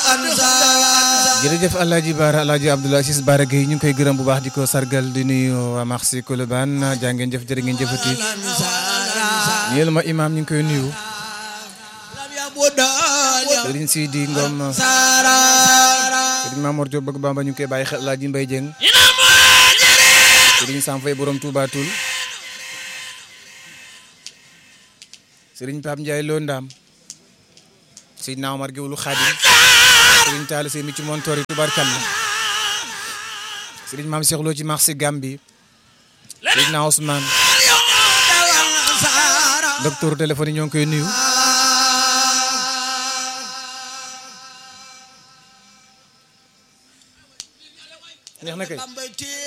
jërëjëf Alaaji Baara Alaaji Abdoulaye Ciss Baara Gueye ñu ngi koy gërëm bu baax di ko sargal di nuyu waa Marché Colobane jaa ngeen jëf jërë ngeen jëfati ñeel ma imaam ñu ngi koy nuyu Serigne Sidi Ngom Serigne Mamour Diop bëgg Bamba ñu ngi koy bàyyi xel Alaaji Mbaye Dieng Serigne Sam Faye borom Touba Toul Serigne Pape Ndiaye Lo Ndam Seydina Omar Géwlu Xaadim Serigne Talla Sey mi ci montori tubarkalla Serigne Mame Cheikh Lo ci marché Gambi Seydina Ousmane docteur téléphone yi ñoo ngi koy nuyu neex na kay